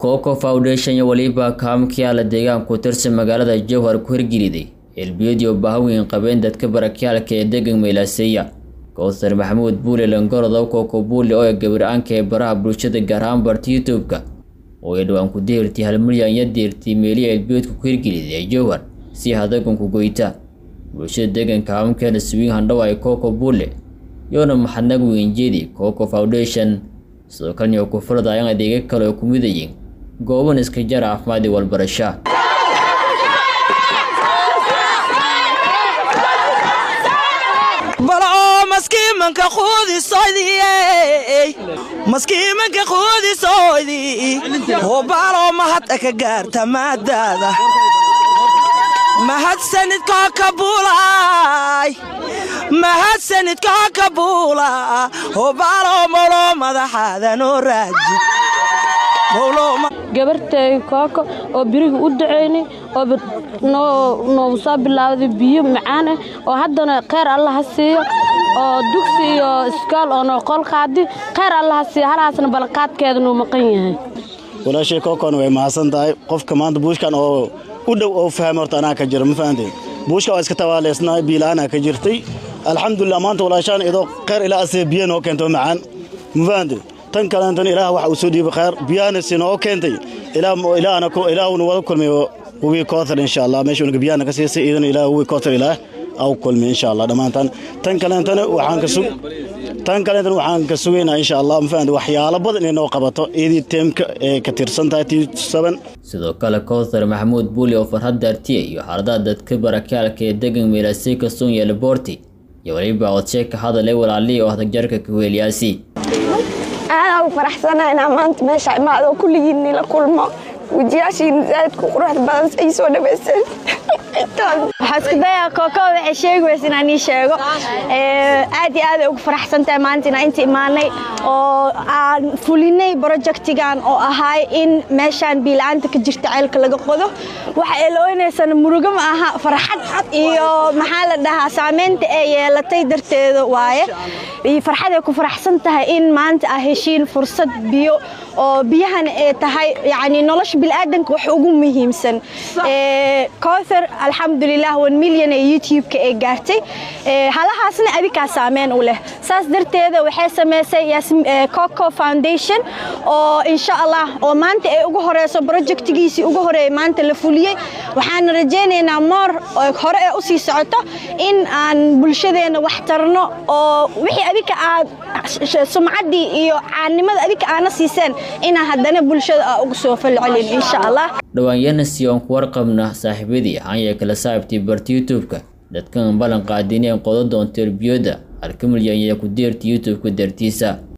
coco foundation iyo weliba kaamkiyaala deegaanka ku tirsan magaalada jowhar ku hirgeliday elbiyadii baahaweyn qabeen dadka barakyaalka ee degan meylaaseeya kowsar maxamuud buule langorodow coco buule oo gabir-aanka ee baraha bulshada gaar ahaan barta youtube-ka oo ay dhawaan ku deertay hal milyan iyo deertay meelihi elbiyoodka ku hirgeliday ee jowhar si hadaganku goyta bulshada deeganka kaamkeena swiin handhaw ay coco buule yoona maxadnag weynjeedi coco foundation sidoo kalena ku furdayaan adeega kale oo ku midayeen gooban iska jar caafimaad iyo walbarasha maskiimanka quudisoydii hubaaloo mahad ka gaarta maadaada mahadsanidkoo ka buulaay mahadsanidkoo ka buula hubaaloo molo madaxaadanoo raaji gabartay kooko oo biriga u ducaynay oo noogu soo bilaawday biyo macaan ah oo haddana kheyr allaha siiyo oo dugsi iyo iskool oo noo qol qaadi kheyr allaha siiyo halaasna balqaadkeeda nuu maqan yahay walaashay kookon way mahadsan tahay qofka maanta buushkan oo u dhow oo fahma horta anaa ka jira ma fahanteen buushka waa iska tabaaleysnaa biilaanaa ka jirtay alxamdulilah maanta walaashaan idoo kheyr ilaa asee biyo noo keento macaan ma fahanteen tan kaleentan ilaah waxa uu soo dhiibay khayr biyahana sinoo keentay ilaahuna wada kulmayo webi kootar insha allah meeshuuna biyahana ka siisay iidana ilaah webi kootar ilaah au kulmay insha allah dhammaantan tan kaleentana waxaan ka sug tan kaleentana waxaan ka sugaynaa insha allah mafahanta waxyaalo badan inay noo qabato iyadii teemka ee ka tirsan tahay t seven sidoo kale kowthar maxamuud buuli oo farhad daartiya iyo xaaladaha dadka barakaalka ee degan meelaasey kasoon yeela boorti iyo weliba codshe ka hadalay walaalihii oo hadagjarka kaweeliyaasi aadaan u faraxsanaa inaa maanta meesha imaado kulligiinni la kulmo wejiyaashiina zaadku quruxda badan ay soo dhawayseen waxaa isku dayaa kooko waxay sheegi weysa inaan ii sheego aad iyo aad ay ugu faraxsan tahay maanta inaan inta imaanay oo aan fulinay projectigan oo ahaay in meeshaan biila-aanta ka jirta ceelka laga qodo waxa ay looynaysana murugo ma aha farxad iyo maxaa la dhahaa saameynta ay yeelatay darteeda waaye iyo farxad ay ku faraxsan tahay in maanta aa heshiin fursad biyo oo biyahana ay tahay yacni nolosha bilaadanka wax ugu muhiimsan kowthar alxamdulilah one milyan ee youtube-ka ee gaartay halahaasna adikaa saameyn u leh saas darteeda waxay samaysay coco foundation oo insha allah oo maanta ay ugu horeyso projectigiisii ugu horeeyay maanta la fuliyey waxaana rajaynaynaa moor hore ee usii socoto in aan bulshadeena wax tarno oo wixii adika aad sumcaddii iyo caannimada adika aana siiseen inaa haddana bulshada aa ugu soo falcelin insha allah dhawaanyana si oon ku warqabna saaxiibadii hanya kala saabtay barta youtube-ka dadkan ballan qaadineen qodo doonta erbiyooda halka milyan iyo ku deerta youtube-ka dartiisa